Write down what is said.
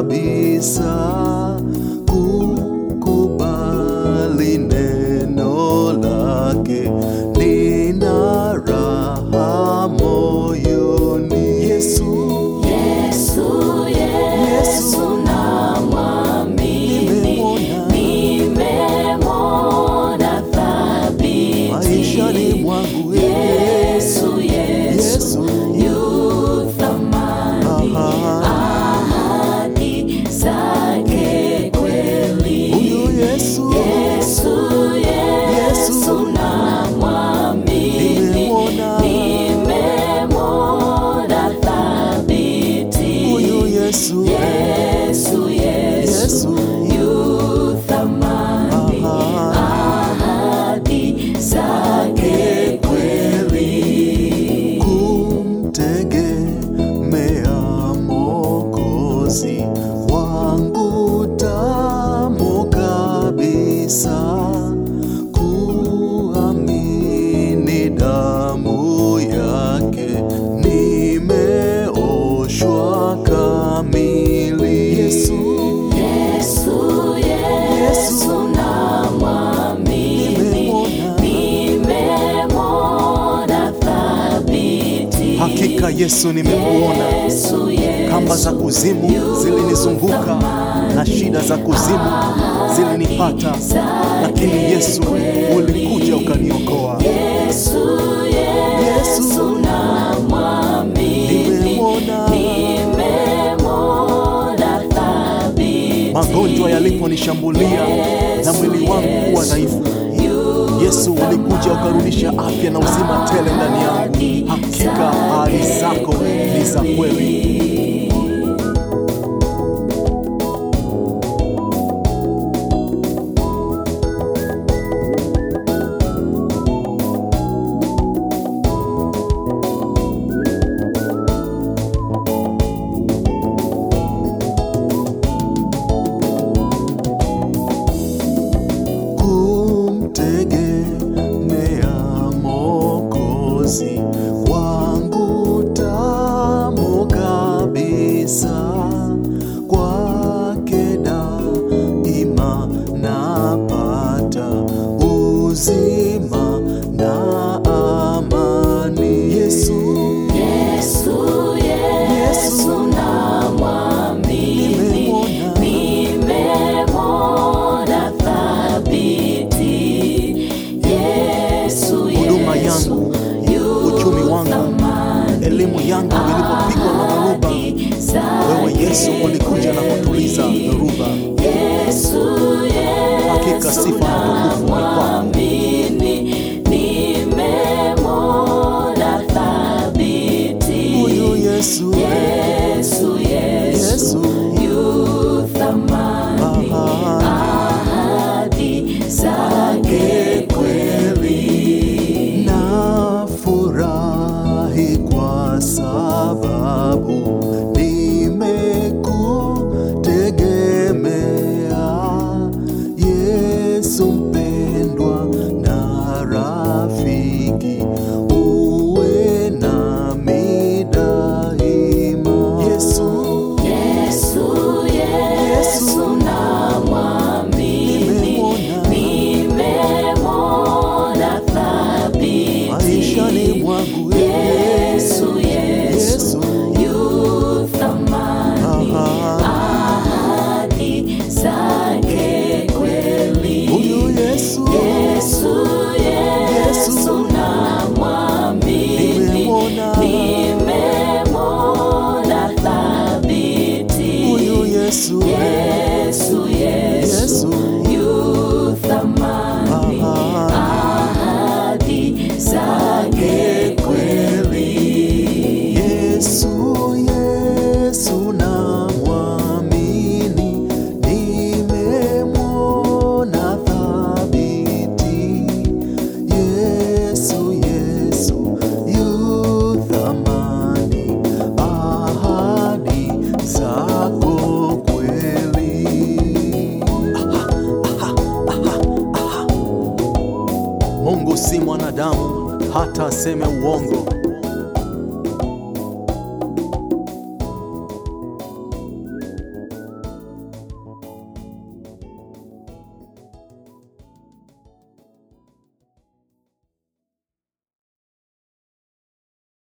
kabisa kukubali neno lake, nina raha moyoni. Yesu, Yesu, Yesu namwamini, nimemwona thabiti. maishani mwangu Yesu, Yesu yu thamani, ahadi zake kweli. huyu Yesu, Yesu, Yesu namwamini, nimemwona nimemwona thabiti. huyu Yesu, Yesu, Yesu Yesu, yu thamani, ahadi zake kweli. kumtegemea Mwokozi wangu tamu kabisa, kuamini damu yake, nimeoshwa kamili. Yesu, Yesu, Yesu namwamini, nimemwona nimemwona thabiti. hakika, Yesu nimemuona. Yesu, Yesu Kamba za kuzimu zilinizunguka na shida za kuzimu zilinipata, lakini Yesu ulikuja ukaniokoa. Yesu, Yesu namwamini, Nimemwona nimemwona thabiti. magonjwa yaliponishambulia na mwili wangu kuwa dhaifu, Yesu ulikuja ukarudisha afya na uzima tele ndani yangu. Hakika ahadi zako ni za kweli. kumtegemea Mwokozi wangu tamu kabisa, kwake daima napata uzima na amani. Yesu, Yesu, Yesu namwamini, nimemwona nimemwona thabiti. Yesu, huduma Yesu yangu, yu uchumi wangu, thamani, elimu yangu ilipopigwa na dhoruba, ahadi zake wewe Yesu ulikuja na kutuliza dhoruba. Yesu, Hakika Yesu sifa na utukufu ni kwako. namwamini, nimemwona thabiti. Huyu Yesu, Yesu, Yesu Yesu, yu thamani, ahadi zake kweli. nafurahi kwa sababu nimekutegemea Yesu mpendwa na rafiki, uwe nami daima. Yesu, Yesu, Yesu namwamini, nimemwona nimemwona thabiti. maishani mwangu Yesu, Yesu Yesu, yu thamani, ahadi zake kweli. huyu Yesu, Yesu, Yesu namwamini, nimemwona nimemwona thabiti. huyu Yesu, Yesu, Yesu Yesu, yu thamani, ahadi zake kweli. Yesu, Yesu namwamini, nimemwona thabiti. Yesu, Yesu yu thamani, ahadi zako kweli. Mungu si mwanadamu hata aseme uongo.